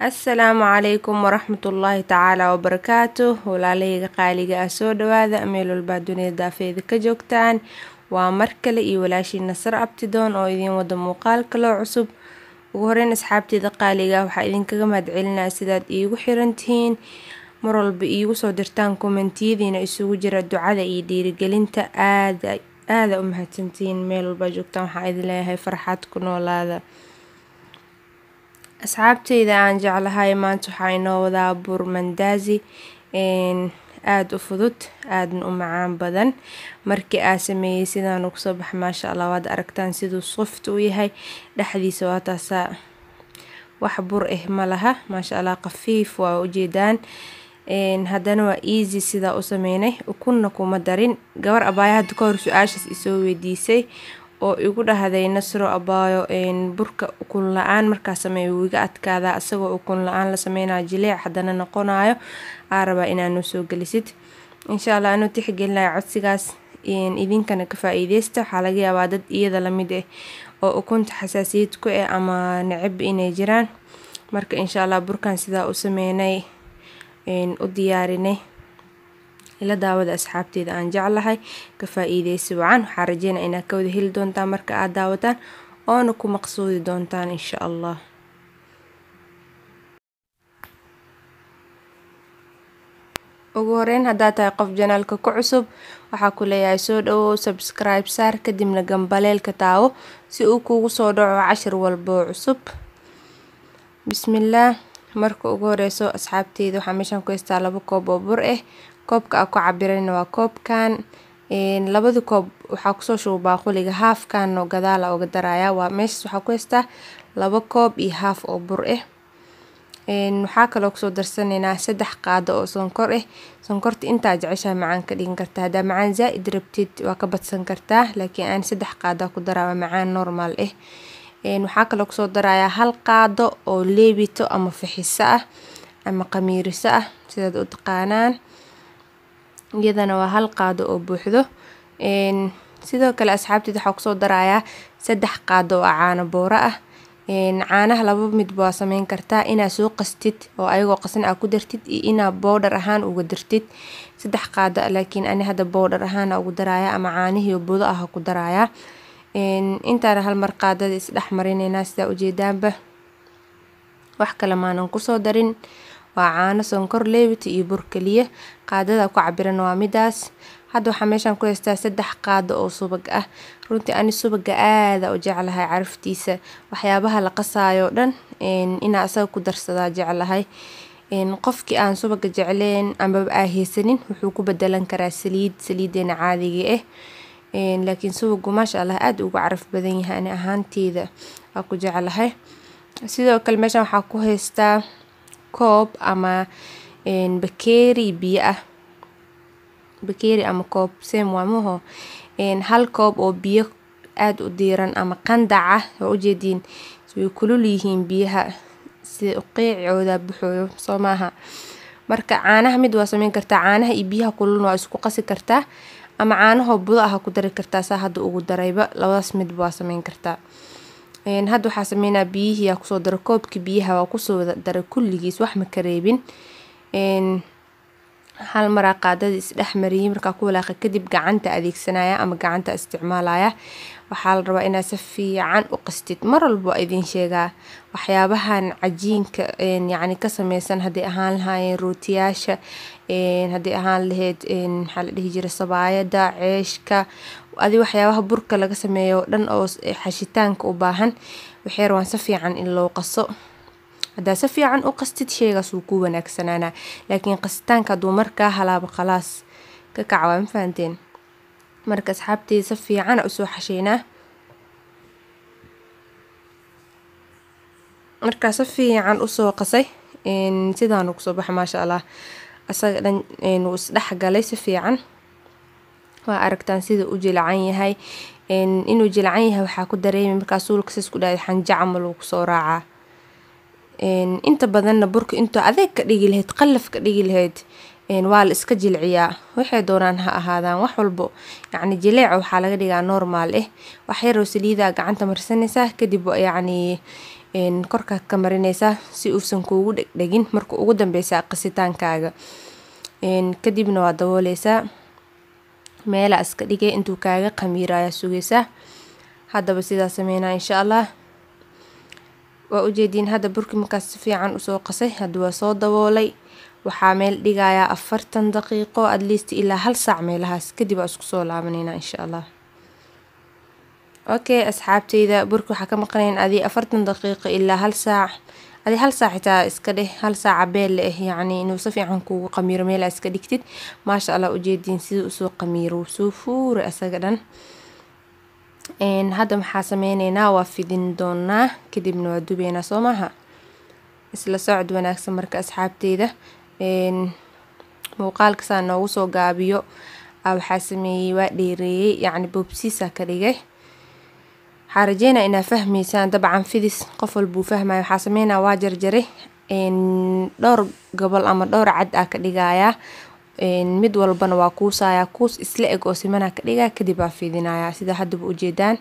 assalaamu calaykum waraxmatullaahi tacaala wabarakaatu walaalahayga qaaliga ah soo dhawaada meel walbaa dunida daafeeda ka joogtaan waa mar kale iyo walaashii nasar abtidoon oo idiin wada muuqaal kaloo cusub ugu horeyn asxaabteeda qaaliga ah waxaa idinkaga mahadcelinaya sidaad iigu xiran tihiin mar walba iigu soo dirtaan kommentiyadiina isugu jira ducada iyo dhiirigelinta aada aada u mahadsantihiin meel walbaa joogtaan waxaa idin leeyahay farxad ku noolaada asxaabteyda aan jeclahay maanta waxaa inoo wadaa bur mandaazi aada u fudud aadana u macaan badan markii aa sameeyey sidaan ugu soo baxa maasha allah waad aragtaan siduu soft u yahay dhexdiisa waa taasaa wax bur ah ma laha maasha allah khafiif waa ujeedaan haddana waa easy sidaa u sameynay ukunna kuma darin gabar abaayo hadda ka hor su-aashaas isoo weydiisay oo igu dhahday nasro abaayo burka ukun la-aan markaa sameeya wuu iga adkaadaa isagoo ukun la-aan la sameynayo jileec haddana noqonayo aa rabaa inaa noo soo gelisid insha allah anuu tixgelinaya codsigaas idinkana ka faa-iideysta waxaa laga yaabaa dad iyada lamid ah oo ukunta xasaasiyad ku ah ama necab inay jiraan marka insha allah burkan sidaa u sameynay u diyaarinay ila daawada asxaabteeda aan jeclahay ka faa-iideysi wacan waxaa rajeynaya inaad ka wada heli doontaan marka aad daawataan oona ku maqsuudi doontaan insha allah ugu horeyn haddaad tahay qof janaalka ku cusub waxaa ku leeyahay soo dhawow subscribe saar kadibna gambaleelka taawo si uu kugu soo dhaco cashir walboo cusub bismillaah marka ugu horeyso asxaabteyda waxaa meeshaan ku haystaa laba koob oo bur ah koobka aa ku cabirayna waa koobkan labada koob waxaa kusoo shuba baaquliga haafkan oo gadaala oga daraya waa meeshaas waxaa ku haystaa laba koob iyo haaf oo bur ah waxaa kaloo kusoo darsaneynaa saddex qaado oo sonkor ah sonkorta intaa jeceshaa macaan ka dhigan kartaa haddaa macaan zaa-id rabtid waa ka badsan kartaa laakiin aan saddex qaada ku daraa waa macaan normal ah waxaa kaloo kusoo darayaa hal qaado oo leebito ama fixiso ah ama qamiiriso ah sidaad u taqaanaan iyadana waa hal qaado oo buuxdo sidoo kale asxaabteed waxaa kusoo darayaa saddex qaado oo caano booro ah caanaha laba midba waa sameyn kartaa inaa soo qastid oo ayagoo qasan aa ku dartid iyo inaa boodhar ahaan uga dartid saddex qaado laakiin ani hadda boodhar ahaana ugu daraya ama caanihii budo ah ku daraya intaana hal mar qaadada isdhex marineynaa sidaa ujeedaanba wax kale maanan kusoo darin waa caano sonkor leebita iyo bur keliya qaadada ku cabiran waa midaas hadda waxaa meeshaan ku haystaa saddex qaado oo subag ah runtii ani subaga aada u jeclahay caraftiisa waxyaabaha la qasaayo dhan inaa asaga ku darsadaa jeclahay qofkii aan subaga jecleen amaba aa haysanin wuxuu ku bedelan karaa saliid saliideena caadiga ah laakiin subagu maasha allah aada ugu caraf badan yahay ani ahaanteeda waa ku jeclahay sidoo kale meeshaan waxaa ku haystaa koob ama bakeeri biyo ah bakeeri ama koob sem waamuho hal koob oo biyo aada u diiran ama qandac ah oo ujeediin way kulul yihiin biyaha sida qiicooda buxooyo soo maaha marka caanaha mid waa sameyn kartaa caanaha iyo biyaha kululna waa isku qasi kartaa ama caanahoo budo ah ku dari kartaa saa hadda ugu darayba labadaas midba waa sameyn kartaa hadda waxaa sameynaa biyihii aa kusoo dara koobkii biyaha waa kusoo daray kulligiis wax ma ka reebin hal maraa qaadada isdhex mariyey markaa ku walaaqa kadib gacanta adeegsanaya ama gacanta isticmaalaya waxaa la rabaa inaad si fiican u qastid mar walba waa idiin sheegaa waxyaabahan cajiinka yacni ka sameysan hadday ahaan lahaayeen rootiyaasha hadday ahaan lahayd maxaa la dhihi jiray sabaayada ceeshka adi waxyaabaha burka laga sameeyo o dhan oo xashitaanka u baahan waxay rabaan si fiican in loo qaso haddaa si fiican u qastid sheegaas wuu ku wanaagsanaanaa laakiin qasitaanka hadduu markaa halaabo khalaas ka kaca waa ma fahanteen marka asxaabteeda si fiicana usoo xasheynaa markaa si fiican usoo qasay sidaanu kusoo baxa maasha allah asaga dhan wuu isdhexgalay si fiican waa aragtaan sida u jilcan yahay inuu jilcan yahay waxaa ku dareemi markaa suulka sis ku dhahay xanja camal wuu kusoo raacaa inta badanna burka intuu adeeg ka dhigi lahayd qallaf ka dhigi lahayd waa la iska jilciyaa waxay doonaan ha ahaadaan wax walbo yacni jileeca waxaa laga dhigaa normaal ah wax yaroo saliidaa gacanta marsanaysaa kadib yacni korkaad ka marinaysaa si uusan kuugu dhegdhegin marka ugu dambeysa qasitaankaaga kadibna waa dabooleysaa meelaa iska dhigay intuu kaaga qamiiro ayaa sugaysaa haddaba sidaa sameynaa insha allah waa ujeediin hadda burki markaas si fiican usoo qasay hadda waa soo daboolay waxaa meel dhigayaa afartan daqiiqo at least ilaa hal saac meelahaas kadib waa isku soo laabaneynaa insha allah okay asxaabteyda burki waxaa ka maqnayn adii afartan daqiiqo ilaa hal saac adii hal saac xitaa iska dheh hal saaca beel la ah yacni inuu si fiican kuugu qamiiro meelaa iska dhigtid maasha allah ujeediin siduu usoo qamiiro wuu soo fuuray asaga dhan hadda maxaa sameyneynaa waa fidin doonaa kadibna waa dubeynaa soo maaha isla socod wanaagsan marka asxaabteyda muuqaalkasaa noogu soo gaabiyo waxaa sameeyey waa dheereeyey yacni boobsiisa ka dhigay waxaa rajeynaa inaa fahmeysaan dabcan fidis qof walbuu fahmaya waxaa sameynaa waa jarjaray dhowr gobol ama dhowr cad aa ka dhigayaa mid walbana waa kuusayaa kuus isla eg oo simanaa ka dhigaa kadib aa fidinayaa sida haddaba ujeedaan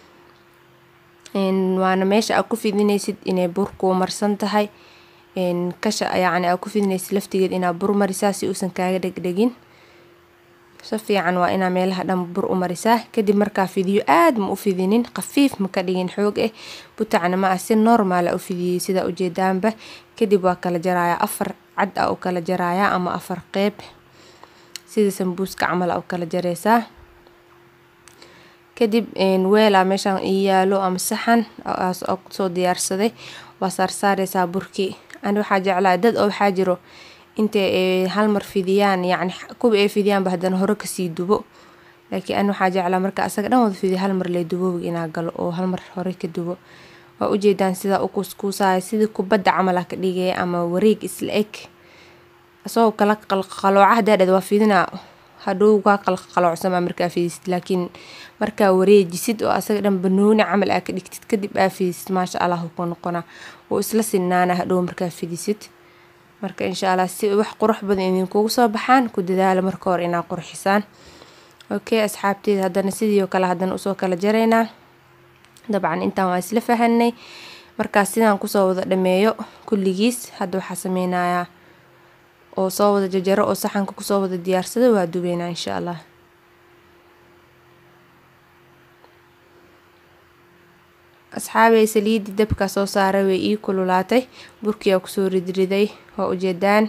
waana meesha aa ku fidinaysid inay bur kuu marsan tahay kasha yacni aa ku fidinaysid laftigeed inaa bur marisaa si uusan kaaga dhegdhegin si fiican waa inaa meelaha dhan bur u marisaa kadib markaa fidiyo aad ma u fidinin khafiif ma ka dhigin xoog ah butacna ma ah si normaal a u fidiyey sidaa ujeedaanba kadib waa kala jarayaa afar cad a u kala jarayaa ama afar qeyb sida sambuuska camal a u kala jareysaa kadib weelaa meeshaan ii yaalo ama saxan oo kusoo diyaarsaday waa saarsaareysaa burkii ani waxaa jeclaa dad oo waxaa jiro intay hal mar fidiyaan yacni kuwa ay fidiyaanba haddana hore kasii dubo laakiin ani waxaa jeclaa marka asaga dhan wada fidiyo hal mar lee duboobiga inaa galo oo hal mar hore ka dubo waa ujeedaan sidaa u kuuskuusaya sidii kubadda camal ah ka dhigaya ama wareeg isla eg isagoo kala qalqalooca haddaa dhad waa fidinaa hadhow kaa qalqaloocsama markaa fidisid laakiin markaa wareejisid oo asaga dhan banooni camal aa ka dhigtid kadib aa fidisid maasha allah ku noqona wuu isla sinaana hadhow markaa fidisid marka insha allah si wax qurux badan idinkugu soo baxaan ku dadaala marka hore inaa qurxisaan okay asxaabteeda haddana sidii oo kale haddana usoo kala jaraynaa dabcan intaan waa isla fahanay markaas sidaan kusoo wada dhameeyo kulligiis hadda waxaa sameynayaa oo soo wada jajaro oo saxanka kusoo wada diyaarsada waa dubeynaa insha allah asxaabey saliidii dabka soo saaray way ii kululaatay burkiyaa kusoo ridriday waa ujeedaan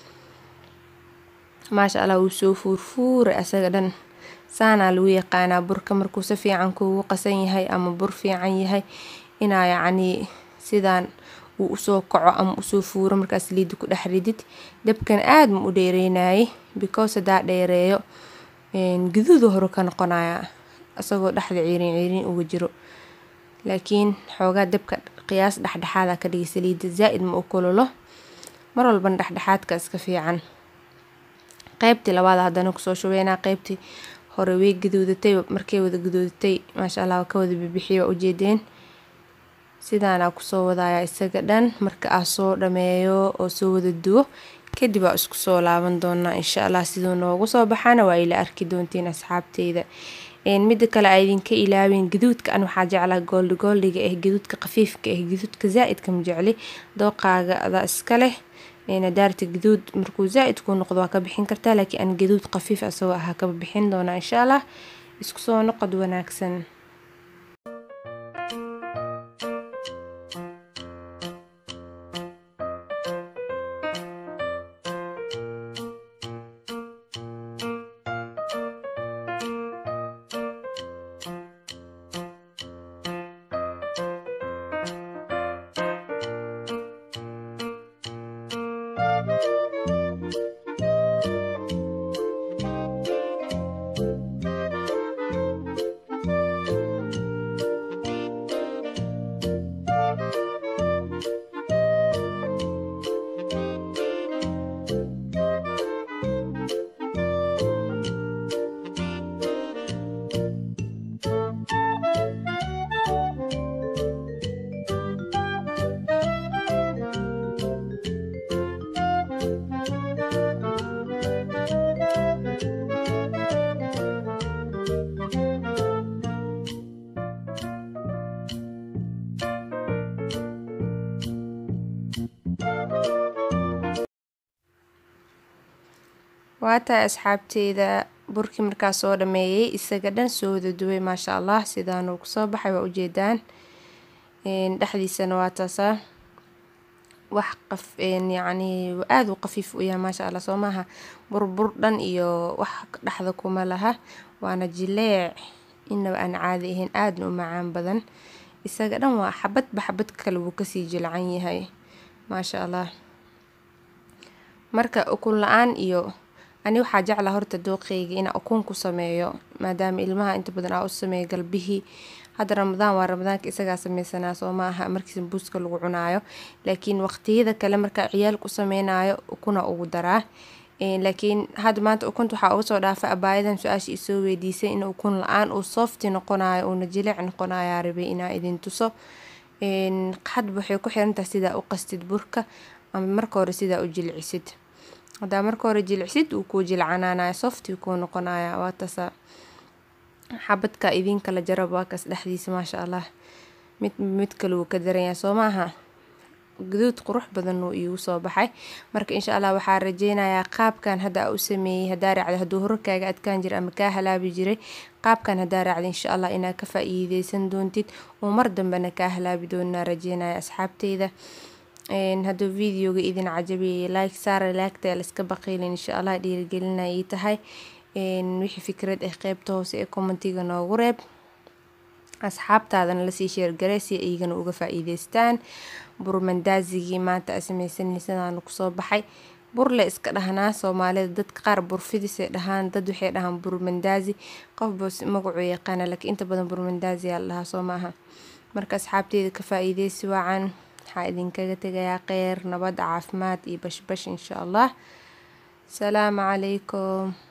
maasha allah wuu soo fuurfuuray asaga dhan saanaa lagu yaqaanaa burka markuu si fiican kuugu qasan yahay ama bur fiican yahay inaa yacnii sidaan uu usoo kaco ama usoo fuuro markaa saliida ku dhex ridid dabkan aad ma u dheereynayay because haddaa dheereeyo guduudu hore ka noqonaya isagoo dhexda ciirin ciirin uga jiro laakiin xoogaa dabka qiyaas dhexdhexaada ka dhigay saliida zaa-id ma u kululo mar walbana dhexdhexaadka iska fiican qeybtii labaada haddana kusoo shubeynaa qeybtii hore way gaduudatay markay wada gaduudatay maasha allah ka wada bibixiyo waa ujeedeen sidaanaa kusoo wadayaa isaga dhan marka aa soo dhameeyo oo soo wada duwo kadib waa isku soo laaban doonaa insha allah siduu noogu soo baxaana waa ila arki doontiin asxaabteyda midda kale a idinka ilaawin gaduudka an waxaa jeclaa gooldi gooldiga ah gaduudka khafiifka ah gaduudka zaa-idka ma jecli dooqaaga adaa iska leh daarta gaduud markuu zaa-id kuu noqdo waa ka bixin kartaa laakiin an gaduud khafiif asagoo ahaa kaba bixin doonaa insha allah isku soo noqod wanaagsan waa tahay asxaabteyda burkii markaa soo dhameeyey isaga dhan soo wada duway maasha allah sidaanuu kusoo baxay waa ujeedaan dhexdiisana waa taasaa wax qaf yacni aada u qafiif u yahay maasha allah soo maaha burbur dhan iyo wax dhexda kuma laha waana jileec inaba aan caadi ahayn aadna u macaan badan isaga dhan waa xabadba xabad kale wuu kasii jilcan yahay maasha allah marka ukun la-aan iyo ani waxaa jeclaa horta dooqeyga inaa ukun ku sameeyo maadaama ilmaha inta badan aa u sameeyo galbihii hadda ramadaan waa ramadaanka isagaa sameysanaa soo ma aha markii sambuuska lagu cunaayo laakiin waqtiyada kale markaa ciyaalka u sameynayo ukuna ugu daraa laakiin hadda maanta ukunta waxaa uga soo dhaafay abaayadan su-aasha isoo weydiisay in ukun la-aan uu softi noqonayo uuna jilic noqonayaa rabay inaa idin tuso hadba waxay ku xirantahay sidaa u qastid burka ama marka hore sidaa u jilcisid haddaa marka hore jilcisid uu kuu jilcanaanaya softi kuu noqonaya waa tasa xabadka idin kala jarab waa kaas dhexdiisa maasha allah mid mid kale wuu ka daranyahay soo maaha guduud qurux badan uu iigu soo baxay marka insha allah waxaa rajeynayaa qaabkan hadda u sameeyey haddaa raacda hadduu hore kaaga adkaan jira ama kaa halaabi jiray qaabkan haddaa raacda insha allah inaad ka faa-iideysan doontid oo mar dambena kaa halaabi doonaa rajeynaya asxaabteyda hadduu videoga idin cajabiyay like saara laagta laiska baqiylin insha allah dhiirigelinay ii tahay wixii fikrad ah qeybta hoose ee commentiga noogu reeb asxaabtaadana lasii sheergarey si iyagana uga faa-iideystaan burmandaasigii maanta a sameysanaysadaan kusoo baxay burle iska dhahnaa soomaalida dadka qaar burfidisay dhahaan dad waxay dhahaan burmandaasi qofba magacuu yaqaana laakiin inta badan burmandaasi aa la dhahaa soo maaha marka asxaabteeda ka faa-iideysi wacan waxaa idinkaga tegayaa kheyr nabad caafimaad iyo bashbash insha allah salaamu calaykum